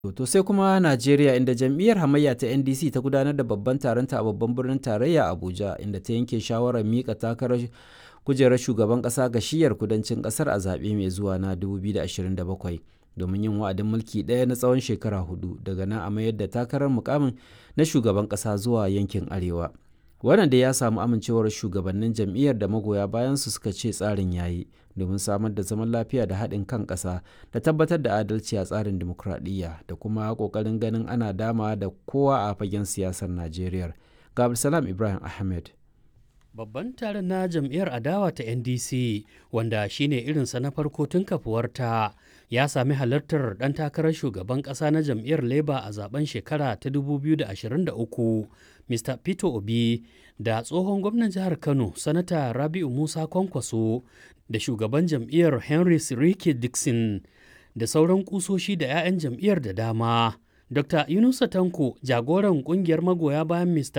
To sai kuma Najeriya inda jam'iyyar hamayya ta NDC ta gudanar da babban taronta a babban birnin tarayya Abuja inda ta yanke shawarar mika takarar kujerar shugaban ƙasa ga shiyar kudancin ƙasar a zaɓe mai zuwa na 2027 domin yin wa'adin mulki ɗaya na tsawon shekara hudu daga nan a mayar da takarar mukamin na shugaban ƙasa zuwa yankin arewa. Wannan dai ya samu amincewar shugabannin jam'iyyar da magoya bayansu suka ce tsarin yayi domin samar da zaman lafiya da haɗin kan ƙasa da tabbatar da adalci a tsarin dimokuraɗiyya da kuma ƙoƙarin ganin ana dama da kowa a fagen siyasar Najeriya. Ga Abdulsalam Ibrahim Ahmed. Babban taron na jam'iyyar adawa ta NDC wanda shine irinsa na farko tun kafuwarta ya sami halartar ɗan takarar shugaban ƙasa na jam'iyyar Labour a zaben shekara ta 2023 Mr. Peter Obi da tsohon gwamnan jihar Kano Sanata Rabi'u Musa Kwankwaso da shugaban jam'iyyar Henry Sirike Dixon da sauran kusoshi da 'ya'yan jam'iyyar da dama. Dr. Yunusa Tanko jagoran kungiyar magoya bayan Mr.